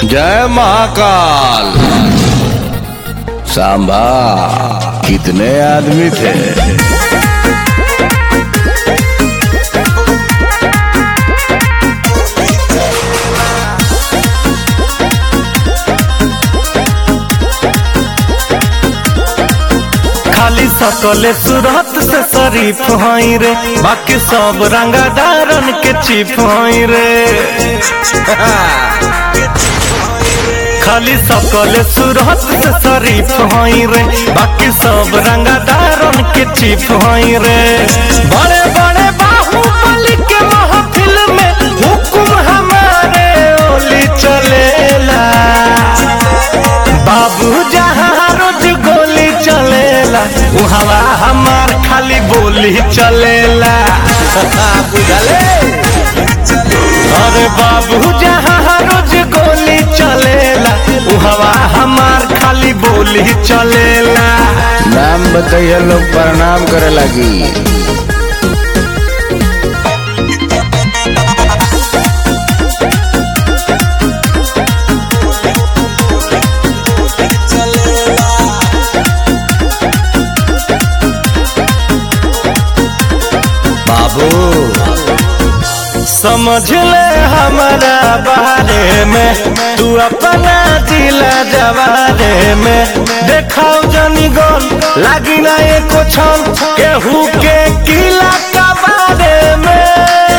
जय महाकाल सांबा कितने आदमी थे खाली सकले सूरत से शरीफ हई रे बाकी सब रंगादारन के चीफ हई रे खाली सकले सूरत से शरीफ हई रे बाकी सब रंगादारन के चीफ हई रे बड़े बड़े बाहुबली के महफिल में हुकुम हमारे ओली चलेला बाबू जहाँ रोज गोली चलेला उ हवा हमार खाली बोली चलेला बुझले अरे बाबू जहाँ रोज गोली चलेला उ हवा हमार खाली बोली चलेला नाम बताइए लोग प्रणाम करे लगी बाबू समझ ले हमारा बारे में तू अपना जिला जवारे में देखाओ जनी गन लागी ना एको छन केहू के किला का बारे में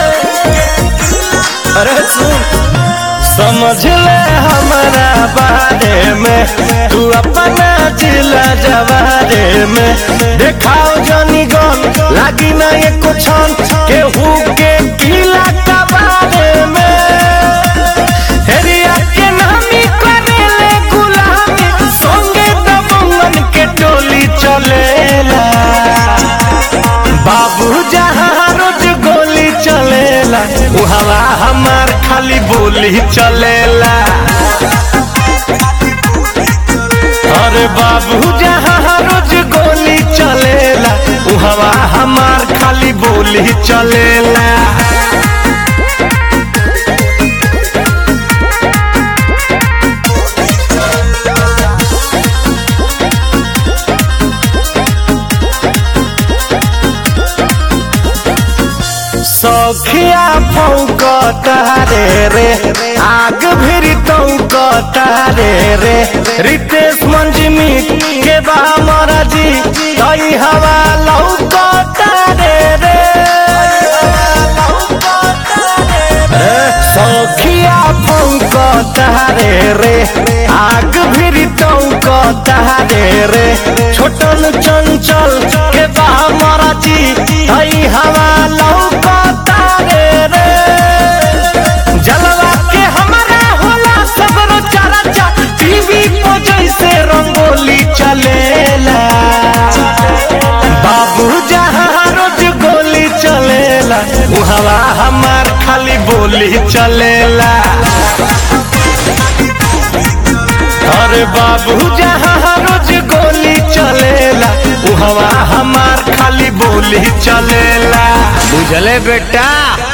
अरे सुन समझ ले हमारा बारे में तू अपना जिला जवारे में देखाओ जनी गन लागी ना एको छन केहू के किला का बारे में हेरिया के नामी करेले गुलामी संगे दबंगन के टोली चलेला बाबू जहाँ रोज गोली चलेला उ हवा हमार खाली बोली चलेला अरे बाबू जहाँ रोज गोली चलेला उ हवा हमार खाली बोली चलेला सखिया फौक तारे रे आग भिरी तौक तारे रे रितेश मंजिमी के बा मराजी कई हवा लौक तारे रे सखिया फौक तारे रे आग भिरी तौक तारे रे छोटन चंचल के बा मराजी कई हवा लौक तारे रे जलवा के हमारा होला सगरो चर्चा टीवी को जैसे रंगोली चलेला बाबू जहाँ रोज गोली चलेला उ हवा हमार खाली बोली चलेला अरे बाबू जहाँ रोज गोली चलेला उ हवा हमार खाली बोली चलेला बुझले बेटा